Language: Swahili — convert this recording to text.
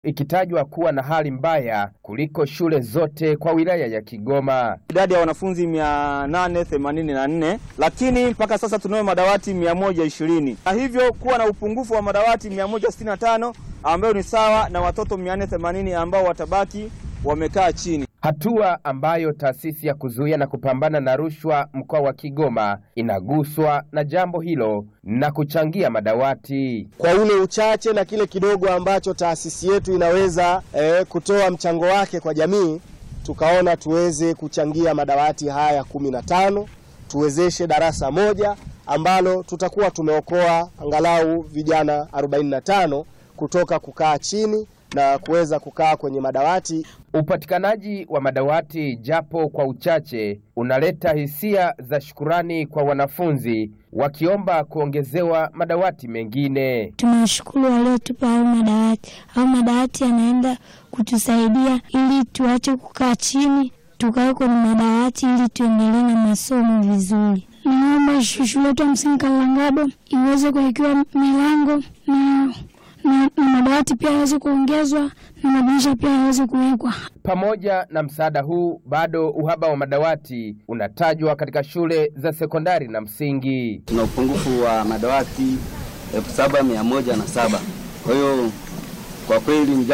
ikitajwa kuwa na hali mbaya kuliko shule zote kwa wilaya ya Kigoma. idadi ya wanafunzi 884 lakini mpaka sasa tunayo madawati 120 na hivyo kuwa na upungufu wa madawati 165 ambayo ni sawa na watoto 480 ambao watabaki wamekaa chini. Hatua ambayo taasisi ya kuzuia na kupambana na rushwa mkoa wa Kigoma inaguswa na jambo hilo na kuchangia madawati. kwa ule uchache na kile kidogo ambacho taasisi yetu inaweza eh, kutoa mchango wake kwa jamii, tukaona tuweze kuchangia madawati haya kumi na tano tuwezeshe darasa moja ambalo tutakuwa tumeokoa angalau vijana 45 kutoka kukaa chini na kuweza kukaa kwenye madawati Upatikanaji wa madawati japo kwa uchache unaleta hisia za shukurani kwa wanafunzi wakiomba kuongezewa madawati mengine. Tunawashukuru waliotupa hayo madawati. Hayo madawati yanaenda kutusaidia ili tuache kukaa chini, tukae kwenye madawati ili tuendelee na masomo vizuri. Naomba shule yetu ya msingi Kalangabo iweze kuwekewa milango na, na, na madawati pia yaweze kuongezwa na madirisha pia yaweze kuwekwa. Pamoja na msaada huu, bado uhaba wa madawati unatajwa katika shule za sekondari na msingi. tuna upungufu wa madawati elfu saba mia moja na saba. Kwa hiyo kwa kweli